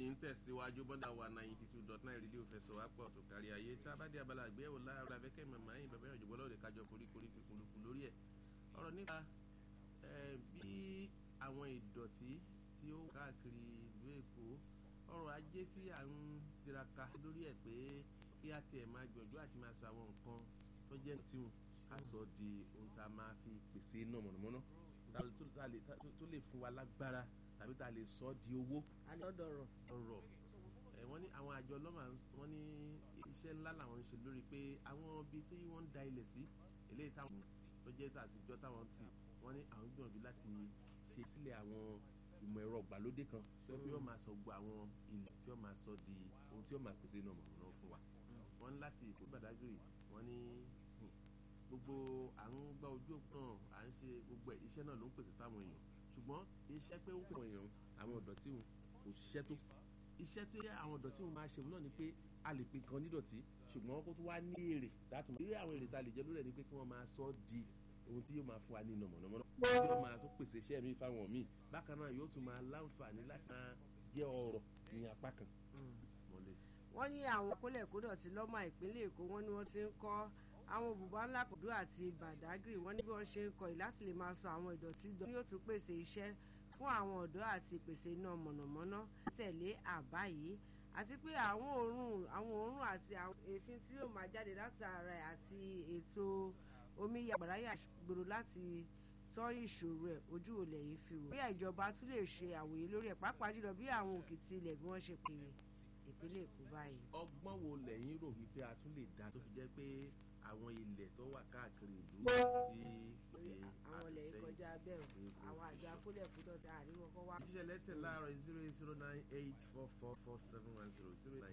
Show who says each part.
Speaker 1: ń tẹ̀síwájú bọ́dà wa ninety two dot nine rédíò fẹsọ̀ wá pọ̀ tó kárí ayé tá a bá dé abala àgbéyẹ̀wò láàárọ̀ abẹ́kẹ́ màmá yìí bàbá ìjọba ọlọ́ọ̀dẹ kájọ koríkorí fikùnlùkù lórí ẹ̀ ọ̀rọ̀ nípa bí àwọn ìdọ̀tí tí ó káàkiri ìlú èkó ọrọ̀ ajé tí à ń tiraka lórí ẹ̀ pé kí á tiẹ̀ máa gbìyànjú àti máa sọ àwọn nǹkan tó jẹ́ tiwọn ká sọ di ohun tá a máa fi pèsè iná mọ̀nàmọ́ná tó lè fún wa lágbára tàbí tá a lè sọ di owó.
Speaker 2: alọ́dọ̀rọ̀.
Speaker 1: ọ̀rọ̀ ẹ̀ wọ́n ní àwọn àjọ ọlọ́mà wọ́n ní iṣẹ́ ńlá làwọn ń ṣe lórí pé àwọn ibi tí wọ́n ń da ilẹ̀ sí eléyìí táwọn tó jẹ́ àtijọ́ táwọn tì wọ́n ní àwọn gbìyànjú láti ṣe sílẹ̀ àwọn ìmọ̀ ẹ̀rọ ìgbàlódé kan tó yẹ pé yóò máa sọ gbogbo àwọn ilẹ̀ tí yóò máa sọ di ohun tí yóò máa pèsè iná mọ̀nàmọ́ná fún wa. wọ́n ní láti èkó gbàdágìrì wọ́n ní gbogbo à ń gbá ojú òpó náà à ń ṣe gbogbo iṣẹ́ náà ló ń pèsè táwọn èèyàn ṣùgbọ́n iṣẹ́ pé ó pọ̀ èèyàn àwọn ọ̀dọ́tí wọn kò ṣiṣẹ́ tó iṣẹ́ tó yẹ àwọn ọ̀dọ́tí wọn máa ṣe wọn náà ni pé a lè pe nǹkan nídọ̀tí ṣùgbọ́n kó tó wá ní èrè láti mọ̀ irú àwọn èrè tá a lè jẹ lórí ẹ̀ ni pé kí wọ́n máa sọ ọ́ di ohun tí yóò máa fún wa ní iná mọ̀nàmọ́ná tí yóò máa tún pèsè iṣẹ́ mi fáwọn míì bákan náà yóò tún máa láǹfààní láti máa jẹ́ ọrọ̀ ní apá kan.
Speaker 2: wọ́n ní àwọn kólẹ̀kódọ̀tí lọ́mọ ìpínlẹ̀ èkó wọ́n ní wọ́n ti ń kọ́ àwọn bùbá ńlá kòdó àti bàdágìrì wọ́n ní bí wọ́n ṣe ń kọ́ ì láti lè máa sọ àwọn ìdọ̀tí dọ̀ yóò tún pèsè iṣẹ́ fún àwọn ọ̀dọ́ àti ìpèsè iná mọ̀nàmọ́ná tẹ̀lé àbá yìí àti pé àwọn òórùn àwọn òórùn àti àwọn èéfín tí yóò máa jáde látara ẹ̀ àti ètò omi yàgbàrá yàgbòrò láti tọ́ ìṣòro ẹ̀ ojú olè yìí fi wò. bóyá ìjọba tún lè ṣe àwòye lórí ẹ̀ pàápàá jùlọ bí àwọn òkìtì ilẹ̀ bí wọ́n ṣe pè ìpínlẹ̀ èkó báyìí.
Speaker 1: ọgbọ́n wo lẹ́yìn rò wípé a tún lè dá tó fi jẹ́ pé àwọn ilẹ̀ tó wà káàkiri ìlú tí
Speaker 2: àwọn ilẹ̀ yìí kọjá bẹ́ẹ̀ àwọn àjọ akólẹ̀kúdọ̀ dá àríwọ̀ kọ́ wá.
Speaker 1: ìṣẹ̀lẹ̀ tẹ̀ láàárọ̀ zero eight zero nine eight four four four seven one zero zero nine.